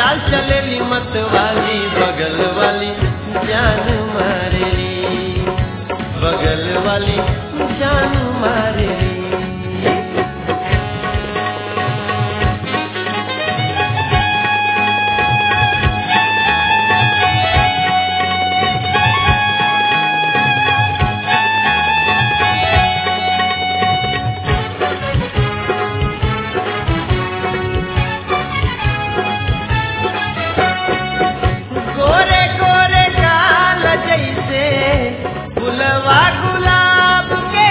चाल चलेली मत वाली बगल वाली जान मारेली बगल वाली जान मारेली गोरे गोरे काल जैसे फुलवा गुलाब के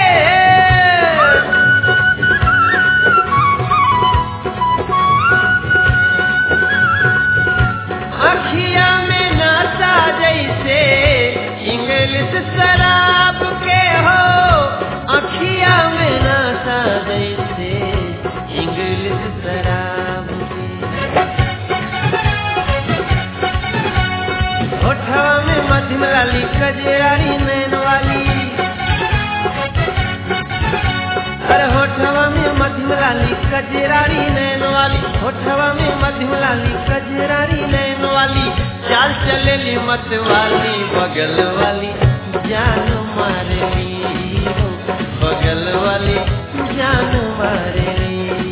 अखिया में नशा जैसे इंग्लिश शराब के हो अखिया में नशा जैसे इंग्लिश शराब के होठवा में मध्यम लाली कजरारी नैन वाली अरे होठवा में मध्यम लाली कजरारी नैन वाली होठवा में मध्यम लाली कजरारी नैन वाली चाल चलेली मत वाली बगल वाली जान मारेली हो, बगल वाली जान मारेली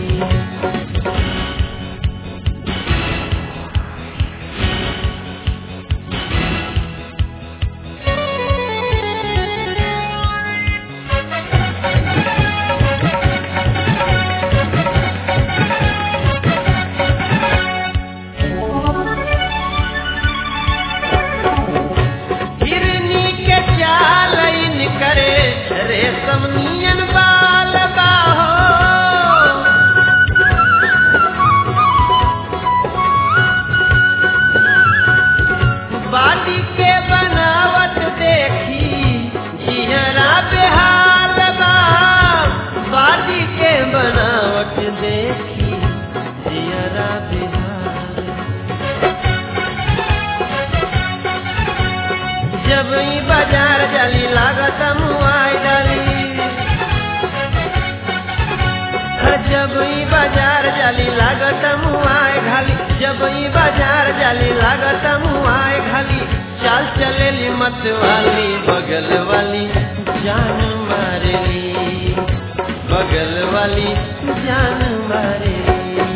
हिरनी के चाल इन करे रेशम नियन बाल बाहो बाडी के बनावट देखी जिहरा बेहाल बा बाडी के बनावट देखी जिहरा बेहाल जब ई बाजार जाली लागत मुआई डाली हर जब ई बाजार जाली लागत मुआई घाली जब ई बाजार जाली लागत मुआई घाली चाल चलेली मत वाली बगल वाली जान मारेली बगल वाली जान मारेली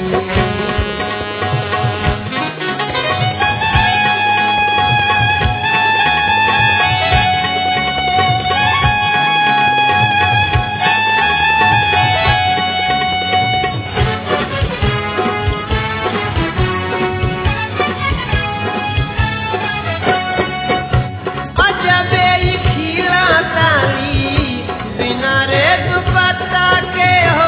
अजबे ई खीरा ताली बिना रे दुपट्टा के हो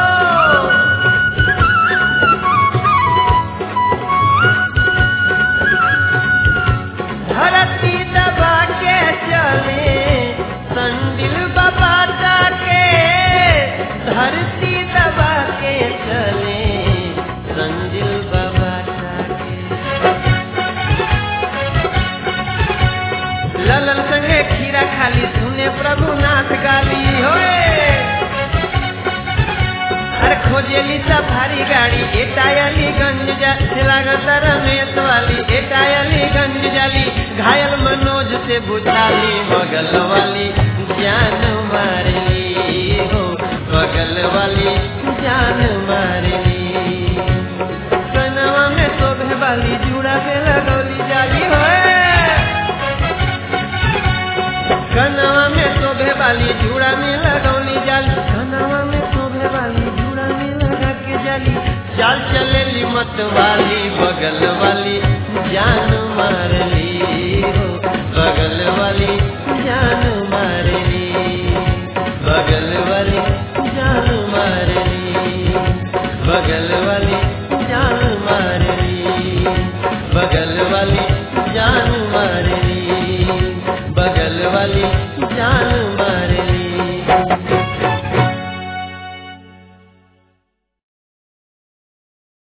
धरती दबा के चले संदिल बबाटा के धरती दबा के चले संदिल बबाटा के ललन संगे खीरा खाली सुने प्रभुनाथ गाली होए अरे खोजेली सफारी गाड़ी एटायली गंज जाली लागत रमेश वाली एटायली गंज जाली घायल मनोज से बुझाली बगल वाली जान मारली हो बगल वाली जान मारली कनवा में शोभे वाली जुड़ा के लगौली जाली होए कनवा में शोभे वाली जूड़ा में लगौली जाली कनवा में शोभे वाली जूड़ा में लगा के जाली चाल चलेली मत वाली